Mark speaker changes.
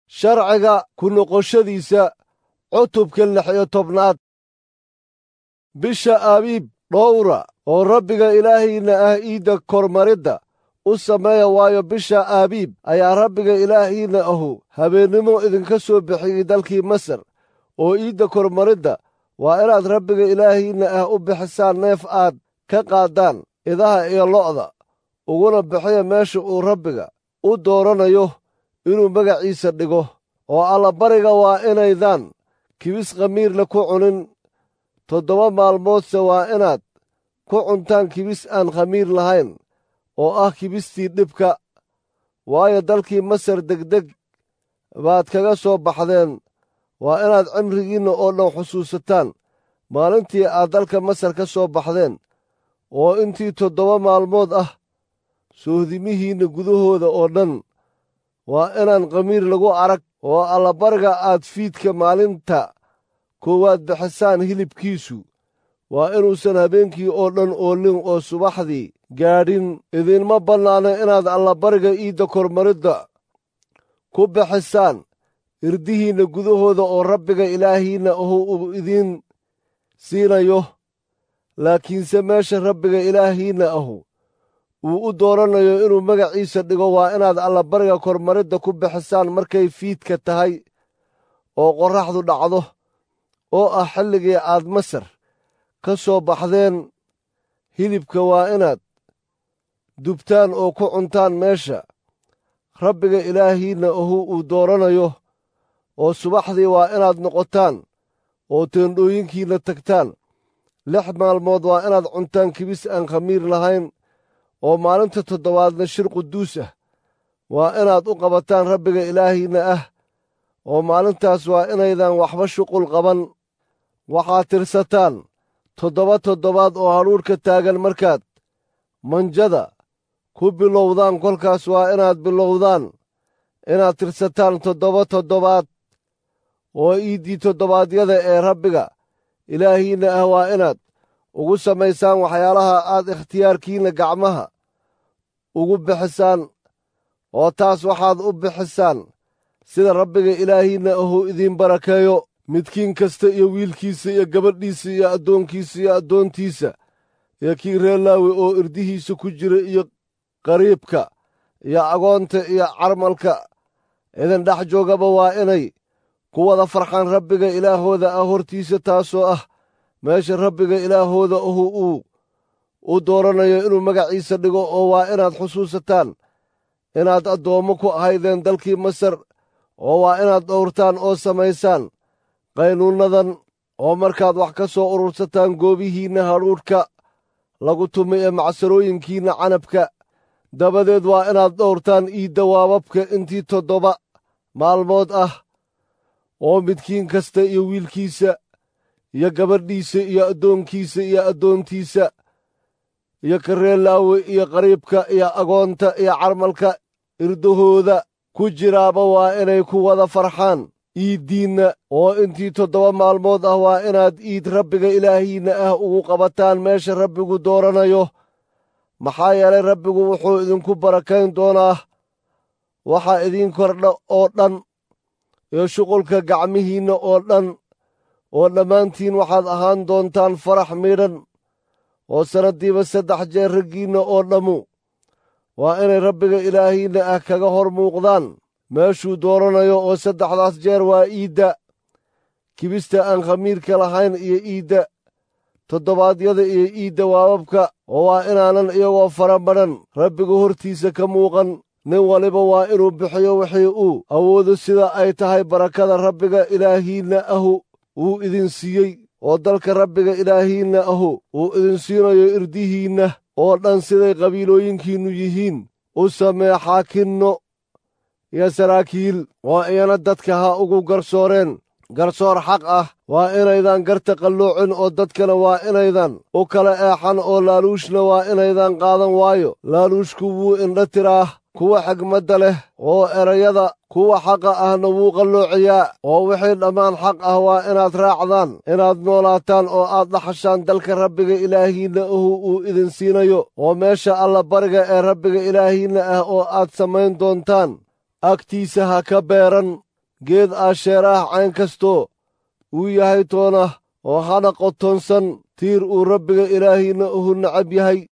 Speaker 1: sharciga ku noqoshadiisa cutubka lix iyo tobnaad bisha abiib dhowra oo rabbiga ilaahiinna ah iidda kormaridda u sameeya waayo bisha aabiib ayaa rabbiga ilaahiinna ahu habeennimo idinka soo bixiyey dalkii masar oo iidda kormaridda waa inaad rabbiga ilaahiinna ah u bixisaan neef aad ka qaaddaan idaha iyo lo'da uguna bixiya meesha uu rabbiga u dooranayo inuu magaciisa dhigo oo allabariga waa inaydaan kibis khamiirle ku cunin toddoba maalmoodse waa inaad ku cuntaan kibis aan khamiir lahayn oo ah kibistii dhibka waayo dalkii masar degdeg baad kaga soo baxdeen waa inaad cimrigiinna oo dhan xusuusataan maalintii aad dalka masar ka soo baxdeen oo intii toddoba maalmood ah soohdimihiinna gudahooda oo dhan waa inaan khamiir lagu arag oo allabariga aad fiidka maalinta koowaad bixisaan hilibkiisu waa inuusan habeenkii oo dhan oolin oo subaxdii gaadhin idinma bannaano inaad allabariga iidda kormaridda ku bixisaan irdihiinna gudahooda oo rabbiga ilaahiinna ahu uu idiin siinayo laakiinse meesha rabbiga ilaahiinna ahu uu u dooranayo inuu magaciisa dhigo waa inaad allabariga kormaridda ku bixisaan markay fiidka tahay oo qorraxdu dhacdo oo ah xilligii aad masar ka soo baxdeen hilibka waa inaad dubtaan oo ku cuntaan meesha rabbiga ilaahiinna ahu uu dooranayo oo subaxdii waa inaad noqotaan oo teendhooyinkiinna tagtaan lix maalmood waa inaad cuntaan kibis aan khamiir lahayn oo maalinta toddobaadna shir quduus ah waa inaad u qabataan rabbiga ilaahiinna ah oo maalintaas waa inaydan waxba shuqul qaban waxaad tirsataan toddoba toddobaad oo hadhuudhka taagan markaad manjada ku bilowdaan kolkaas waa inaad bilowdaan inaad tirsataan toddoba toddobaad oo iiddii toddobaadyada ee rabbiga ilaahiinna ah waa inaad ugu samaysaan waxyaalaha aad ikhtiyaarkiinna gacmaha ugu bixisaan oo taas waxaad u bixisaan sida rabbiga ilaahiinna ahuu idiin barakeeyo midkiin kasta iyo wiilkiisa iyo gabadhiisa iyo addoonkiisa iyo addoontiisa iyo kii reer laawi oo irdihiisa ku jira iyo qariibka iyo agoonta iyo carmalka idin dhex joogaba waa inay ku wada farxaan rabbiga ilaahooda ah hortiisa taasoo ah meesha rabbiga ilaahooda ahu uu u dooranayo inuu magaciisa dhigo oo waa inaad xusuusataan inaad addoommo ku ahaydeen dalkii masar oo waa inaad dhowrtaan oo samaysaan qaynuunnadan oo markaad wax ka soo urursataan goobihiinna hadhuudhka lagu tumay ee macsarooyinkiinna canabka dabadeed waa inaad dhowrtaan iidda waababka intii toddoba maalmood ah oo midkiin kasta iyo wiilkiisa iyo gabadhiisa iyo addoonkiisa iyo addoontiisa iyo kareelaawe iyo qariibka iyo agoonta iyo carmalka irdahooda ku jiraaba waa inay ku wada farxaan iiddiinna oo intii toddoba maalmood ah waa inaad iid rabbiga ilaahiinna ah ugu qabataan meesha rabbigu dooranayo maxaa yeelay rabbigu wuxuu idinku barakayn doonaa waxa idiin kordha oo dhan iyo shuqulka gacmihiinna oo dhan oo dhammaantiin waxaad ahaan doontaan farax miidhan oo sannaddiiba saddex jeer raggiinna oo dhammu waa inay rabbiga ilaahiinna ah kaga hor muuqdaan meeshuu dooranayo oo saddexdaas jeer waa iidda kibista aan khamiirka lahayn iyo iidda toddobaadyada iyo iidda waababka oo waa inaanan iyagoo fara badhan rabbiga hortiisa ka muuqan nin waliba waa inuu bixiyo wixii uu awoodo sida ay tahay barakada rabbiga ilaahiinna ahu uu idin siiyey oo dalka rabbiga ilaahiinna ahu uu idin siinayo irdihiinna oo dhan siday qabiilooyinkiinnu yihiin u samee xaakinno iyo saraakiil oo iyana dadka ha ugu garsooreen garsoor xaq ah waa inaydan garta qalloocin oo dadkana waa inaydan u kala eexan oo laaluushna waa inaydan qaadan waayo laaluushku wuu indha tiraah kuwa xigmadda leh oo erayada kuwa xaqa ahna wuu qalloociyaa oo wixii dhammaan xaq ah waa inaad raacdaan inaad noolaataan oo aad dhaxashaan dalka rabbiga ilaahiinna ahu uu idin siinayo oo meesha alla bariga ee rabbiga ilaahiinna ah oo aad samayn doontaan agtiisa ha ka beeran geed aasheer ah cayn kastoo uu yahay toona oo hana qotonsan tiir uu rabbiga ilaahiinna uhu nacab yahay